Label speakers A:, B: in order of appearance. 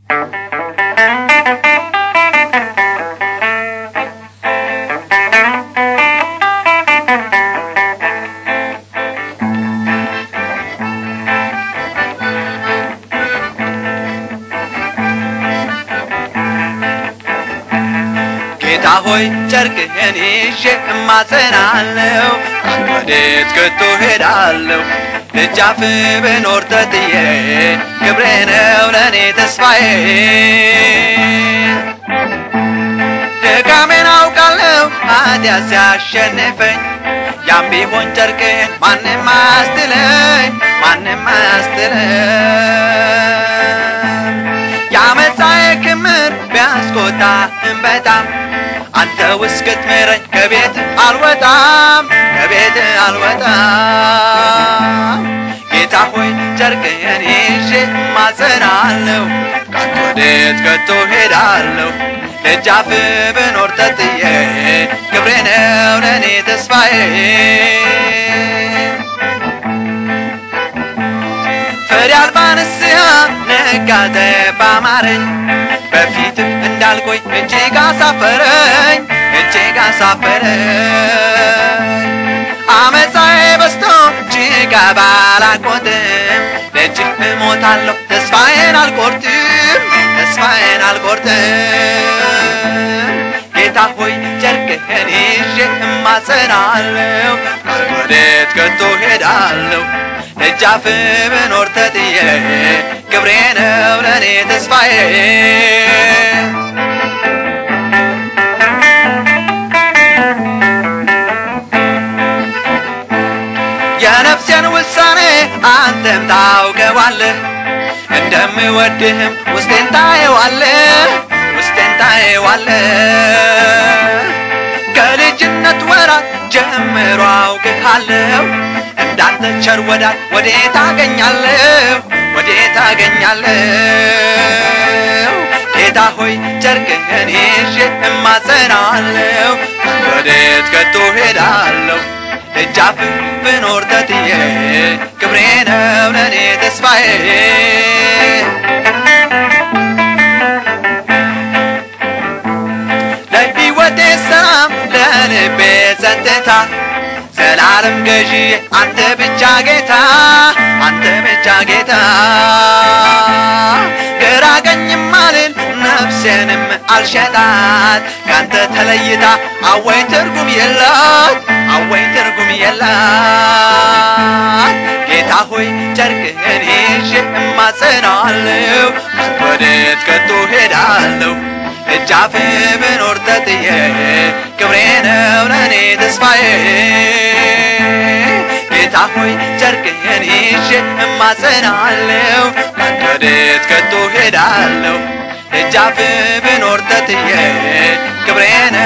A: ጌታ ሆይ ጨርቅህን ይዤ እማጸናለሁ ወዴት ከቶ ሄዳለሁ ደጃፍ ብኖር ተጥዬ ክብሬ ነው ለእኔ ተስፋዬ ድካሜን አውቃለሁ ኃጢአት ሲያሸንፈኝ ያም ቢሆን ጨርቅህን ማንም አያስጥለኝ ማንም አያስጥለኝ የአመፃዬ ክምር ቢያስቆጣህም በጣም አንተ እስክትምረኝ ከቤት አልወጣም ከቤት አልወጣም ጌታ ሆይ ጨርቅህን ይዤ ማጸናለሁ ካንተ ወዴት ከቶ ሄዳለሁ ደጃፍ ብኖር ተጥዬ ክብሬ ነው ለእኔ ተስፋዬ ፍሬ አልባ ንስሐ ነጋተ ባማረኝ በፊትም እንዳልቆይ እጅግ አሳፈረኝ እጅግ አሳፈረኝ አመፃዬ በስቶ እጅግ ባላቆጥም ደጅህ እሞታለሁ ተስፋዬን አልቆርጥም ተስፋዬን አልቆርጥም ጌታ ሆይ ጨርቅህን ይዤ እማጸናለሁ ወዴት ከቶ ሄዳለሁ ደጃፍ ብኖር ተጥዬ ክብሬ ነው ለእኔ ተስፋዬ የነፍሴን ውሳኔ አንተም ታውቀዋለህ እንደምወድህም ውስጤን ታየዋለህ ውስጤን ታየዋለህ ከልጅነት ወራት ጀምሮ አውቅሃለሁ እንዳንተ ቸር ወዳጅ ወዴት አገኛለሁ ወዴት አገኛለሁ ጌታ ሆይ ጨርቅህን ይዤ እማጸናለሁ ወዴት ከቶ ሄዳለሁ ደጃፍ ብኖር ተጥዬ ክብሬ ነው ለእኔ ተስፋዬ ለሕይወቴ ሰላም ለልቤ ጸጥታ ዘላለም ገዢ አንተ ብቻ ጌታ አንተ ብቻ ጌታ ግራ ቀኝም አልል ነፍሴንም አልሸጣት ካንተ ተለይታ አወይ ትርጉም የላት አወይ ትርጉም የላት ጌታ ሆይ ጨርቅህን ይዤ እማጸናለሁ ወዴት ከቶ ሄዳለሁ እጃፍ ብኖር ተጥዬ ክብሬ ነው ለእኔ ተስፋዬ ጌታ ሆይ ጨርቅህን ይዤ እማጸናለሁ ወዴት ከቶ ሄዳለሁ እጃፍ ብኖር ተጥዬ ክብሬ